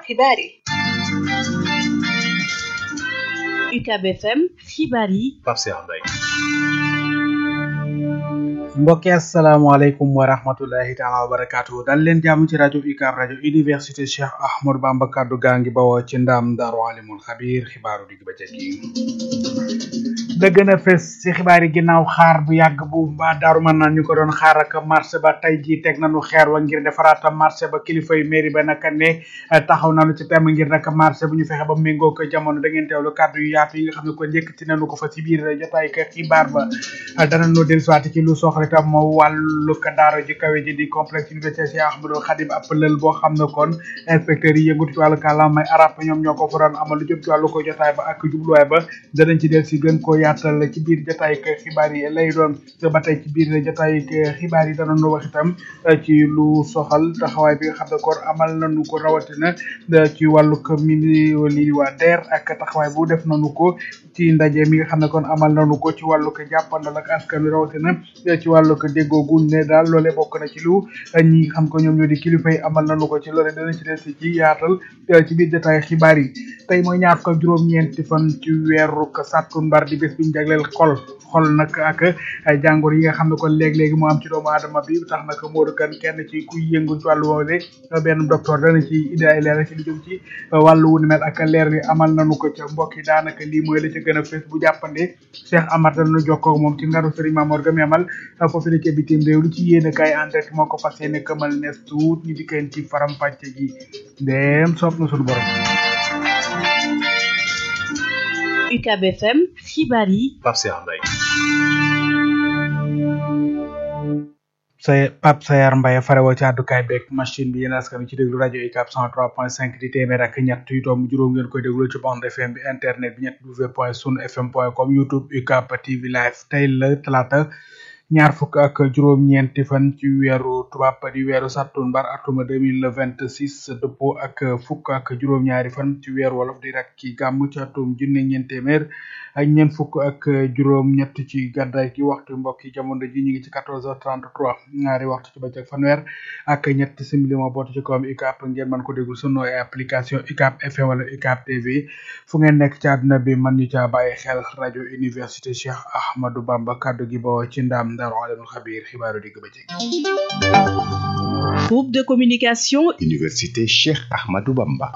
xibaar yi UCAB FM xibaar yi Pape Cheikh Mbaye mbokki asalaamaaleykum wa rahmatullahi taala wa barakaatu dal leen jàmm ci rajo UCAB rajo université Cheikh Ahmadou Bamba kaddu gaa ngi bawoo ci ndam daaru alimul xabiir xibaaru digg bëccëg yi da gën a fes ci xibaar yi ginnaaw xaar bu yàgg bu ba daaru mën naan ñu ko doon xaar ak marché ba tey jii teg nañu xeer wa ngir defaraat marché ba kilifa yu mairie ba naka ne taxaw nañu ci temm ngir nag marché bu ñu fexe ba méngoo ko jamono da ngeen teewlu kàddu yu yaatu yi nga xam ne ko njëkkati nañu ko fa ci biir jotaay ka xibaar ba danañu dellusiwaat ci lu soxla itam wàllu ka daara ji kawe ji di complexe université Cheikh Ahmadou Khadim ab lël boo xam ne kon inspecteurs yi yëngutu ci wàllu kàllaamay arab ñoom ñoo ko fa doon amal lu jëm ci wàllu ko jotaay ba ak jubluwaay ba danañ ci del si gën koo yaatal ci biir jotaay ka xibaar yi lay doon ba tey ci biir jotaay ka xibaar yi danañu wax itam ci lu soxal taxawaay bi nga xam ne kon amal nañu ko rawatina ci wàllu ko mini li waa DER ak taxawaay bu def nañu ko ci ndaje mi nga xam ne kon amal nañu ko ci wàllu ko jàppandal ak askan wi rawatina ci wàllu ko déggoo gu ne daal loole bokk na ci lu ñi xam ko ñoom ñoo di kilifa yi amal nañu ko ci loole dana ci des ci yaatal ci biir jotaay xibaar yi tey mooy ñaar ko juróom-ñeenti fan ci weeru sàttumbar di bés biñu jagleel xol xol nag ak jàngoro yi nga xam ne kon léeg-léegi moo am ci doomu aadama bi tax nag Modou Kane kenn ci kuy yëngu ci wàllu woowule benn docteur dana ci indi ay leer ci lu jëm ci wàllu wu ni mel ak leer yi amal nañu ko ca mbokk yi daanaka lii mooy la ca gën a fës bu jàppande Cheikh Amar danañu jokkoo moom ci ngaru Serigne Mamour Gami amal foofu la ca bitim réew lu ci yéene kaay en direct moo ko fas yéene këmal nees tuut ñu dikkeen ci faram pàcce gi dem soob na suñu borom UCAB FM xibaar yi Pape Cheikh Mbaye sa Pape Sayar Mbaye farewoo ci àddukaay beeg machine bi yéen askan ci déglu rajo UCAB 103.5 di téeméer ak ñett yu doom juróom ngeen koy déglu ci bande FM bi internet bi ñett w point sun fm point com youtube UCAB TV live tey la talaata ñaar fukk ak juróom-ñeenti fan ci weeru tubaab di weeru sattumbar atuma deux mille vingt six dëppoo ak fukk ak juróom-ñaari fan ci weeru wolof di rek ci gàmm ci atum junne ñeent téeméer ak ñeent fukk ak juróom-ñett ci gàddaay gi waxtu mbokk yi jamono ji ñu ngi ci quatorze heures trente trois ñaari waxtu ci bëccëg fanweer ak ñetti simili moo bootu ci kawam UCAB ngeen mën ko déglu sunu application UCAB FM wala UCAB TV fu ngeen nekk ci àdduna bi man ñu caa bàyyi xel rajo université Cheikh Ahmadou Bamba kaddu gi bawoo ci ndam Daaru Alimul Xabiir xibaaru digg bëccëg groupe de communication Université Cheikh Ahmadou Bamba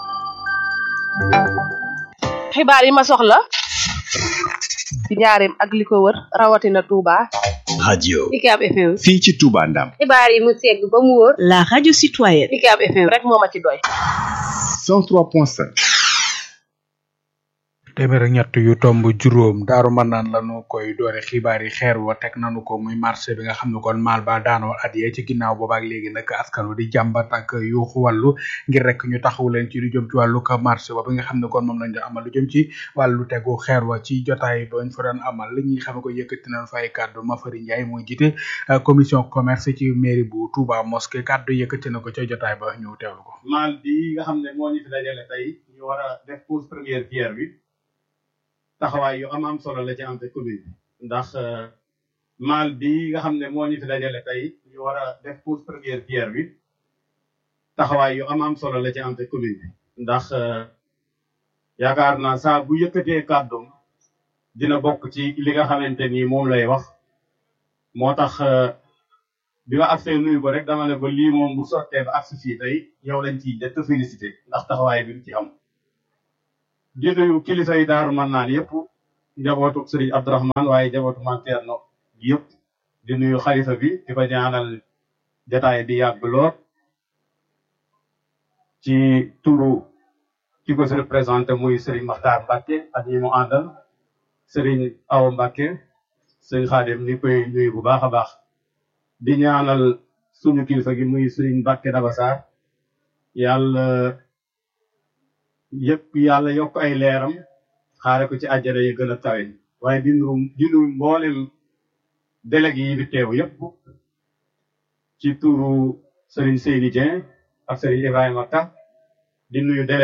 xibaar yi ma soxla ci njaareem ak li ko wër rawatina Touba. radio UCAB FM fii ci Touba Ndam xibaar yi mu segg ba mu wóor la radio citoyenne UCAB FM rek moo ma ci doy 103.5 téeméer ak ñett yu tomb juróom daaru mën naan lañu koy doore xibaar yi xeer wa teg nañu ko muy marché bi nga xam ne kon maal ba daanoo at yee ci ginnaaw boobaak léegi nag askan wi di jàmbat ak yuuxu wàllu ngir rek ñu taxawu leen ci lu jëm ci wàllu ka marché ba bi nga xam ne kon moom lañ doon amal lu jëm ci wàllu tegu xeer wa ci jotaay bañ fa doon amal li ñuy xam ne ko yëkkati nañ fay kàddu Mafari Ndiaye mooy jiite commission commerce ci mairie bu Touba mosquée kàddu yëkkati na ko ca jotaay ba ñu teewlu ko maal bi nga xam ne moo ñu fi dajale tey ñu war a def pose première pierre bi taxawaay yu am am solo la ci ante commune bi ndax maal bi nga xam ne moo ñu fi dajale tey ñu war a def pose première pierre bi taxawaay yu am am solo la ci ante commune bi ndax yaakaar naa saa bu yëkkatee kàddum dina bokk ci li nga xamante ni moom lay wax moo tax bi ma agsee nuyu ko rek dama ne ko lii moom bu sottee ba agsi fii tey yow lañ ciy jëkk félicité ndax taxawaay bi ci am di nuyu kilifa yi daaru man naan yëpp njabootu sëriñ Abdourahman waaye njabootu man Thierno yëpp di nuyu xalifa bi di ko ñaanal jataay bi yàgg lool ci turu ki ko si représenté muy sëriñ Makhtar Mbacke ak ñi mu àndal sëriñ Awa Mbacke sëriñ Xaadim ni koy nuyu bu baax a baax di ñaanal suñu kilifa gi muy sëriñ Mbacke Dabassar yàlla yëpp yàlla yokk ay leeram xaare ko ci àjjana yi gën a kawe waaye di nuyu di nuyu mboolem délégué yi fi teew yëpp ci turu Serigne Seydi Dieng ak Serigne Ibrahima Ka di nuyu délégué